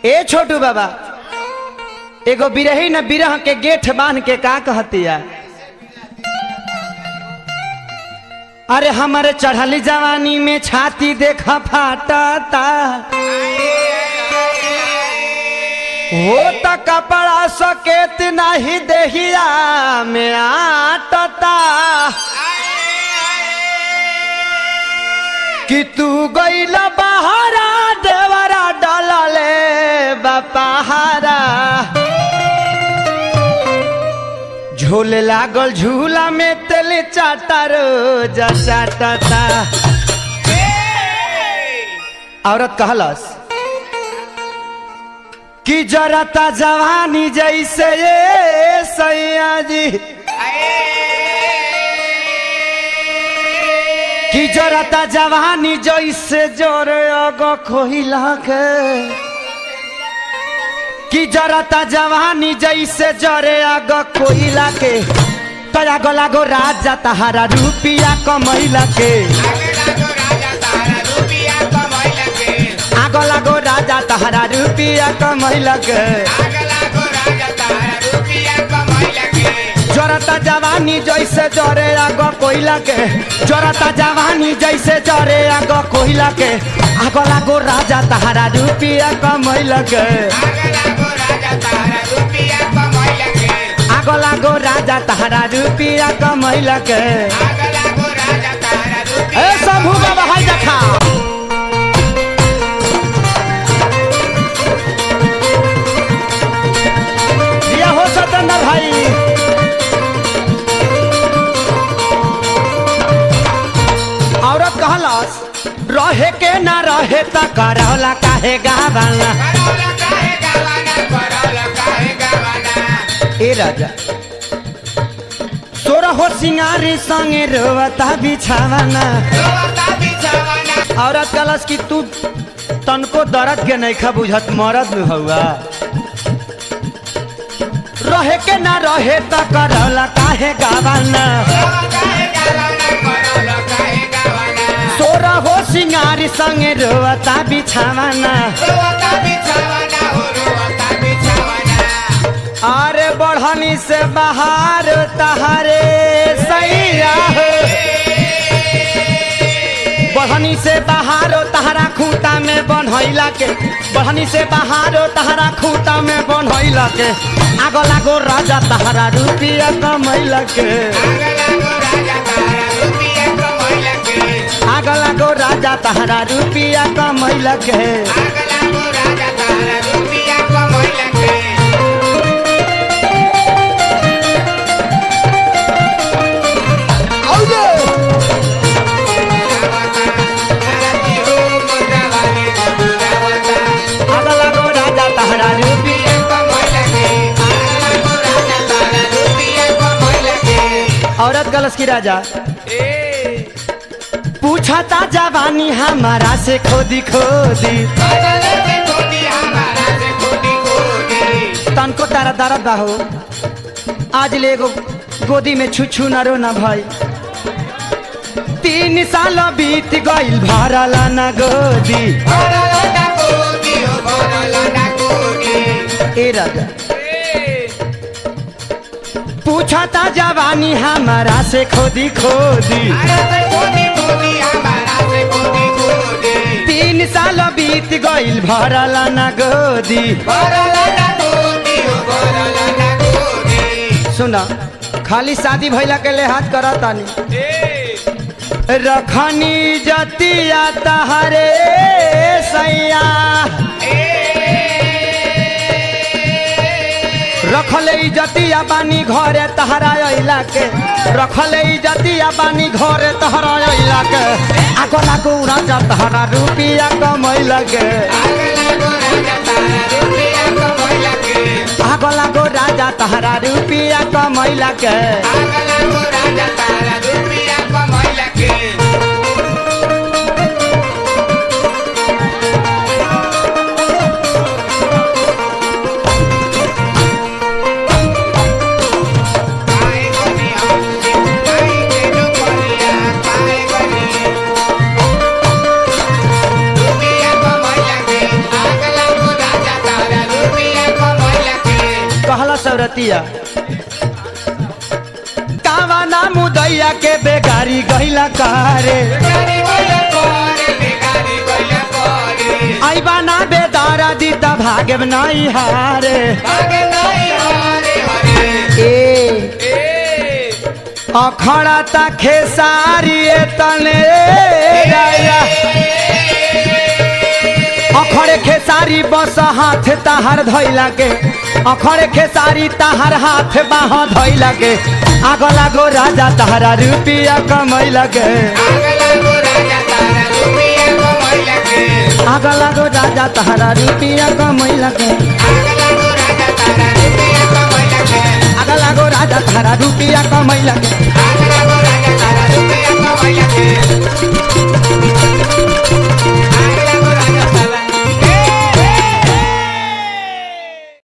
ए छोटू बाबा एगो बिरही न बिरह के गेठ बांध के का कहतिया अरे हमारे चढ़ली जवानी में छाती देखा फाटता हो त कपड़ा सकेत नहीं देहिया में आटता कि तू गईल बहारा देवरा डलले बपहारा झूले लागल झूला में तेल चाटा रोज चाटता औरत कहलस कि जरता जवानी जैसे ये सैया जी कि जरता जवानी जैसे जोरे अगो खोहिला के कि जरता जवानी जैसे जरे अगो कोइला के तया गला गो राजा तहारा रुपिया कमैला के आगो लागो राजा तहारा रुपिया कमैला के जरता जवानी जैसे जरे आगो कोइला के जरता जवानी जैसे जरे आगो कोइला के आगो लागो राजा तहारा रुपिया कमैला के आगो लागो राजा तहारा रुपिया कमैला के ए शंभू बाबा हाय देखा दिया हो सतेंद्र भाई औरत कहलस रहे के ना रहे त करौला काहे गावाला ए राजा सोरा हो सिंगारी संगे रोवता बिछावाना औरत कहलस कि तू तनको दर्द के नहीं खा बुझत मरद में हौआ रहे के ना रहे त करौला काहे गावाना सोरा हो सिंगारी संगे रोवता बिछावाना अरे बढ़नी से बाहर तहारे सैया हो बढ़नी से बाहर तहरा खूंटा में बनैला के बढ़नी से बाहर तहरा खूंटा में बनैला के आगो लागो राजा तहरा रुपिया कमैला के आगो लागो राजा तहरा रुपिया कमैला के आगो लागो राजा तहरा रुपिया औरत गलस की राजा पूछा ता जवानी हमारा से खोदी खोदी तनको तारा दर्द बा हो आज ले एगो गोदी में छुछू न रो न भाई तीन साल बीत गइल भरला न गोदी ए राजा पूछा ता जवानी हमारा से खोदी खोदी तीन साल बीत गइल भरला न गोदी सुना खाली शादी भइला के लिहाज करत तानी रखनी जतिया तहरे सैया रखले इजतिया बानी घरे तहरा अइला के रखले इजतिया बानी घरे तहरा अइला के आगो लागो राजा तहरा रुपिया कमैला के आगो लागो राजा तहरा रुपिया कमैला के कहतिया कावा ना मुदैया के बेगारी गहिला कारे आइबा ना बेदारा दीता भागे नहीं हारे ए अखड़ा ता खेसारी तने राया अखड़े खेसारी बस हाथ ताहर धैला के अखड़े खेसारी ताहर हाथ बाह धैला के आग लागो राजा ताहरा रुपिया कमैला के आग लागो राजा ताहरा रुपिया कमैला के आग लागो राजा ताहरा रुपिया कमैला के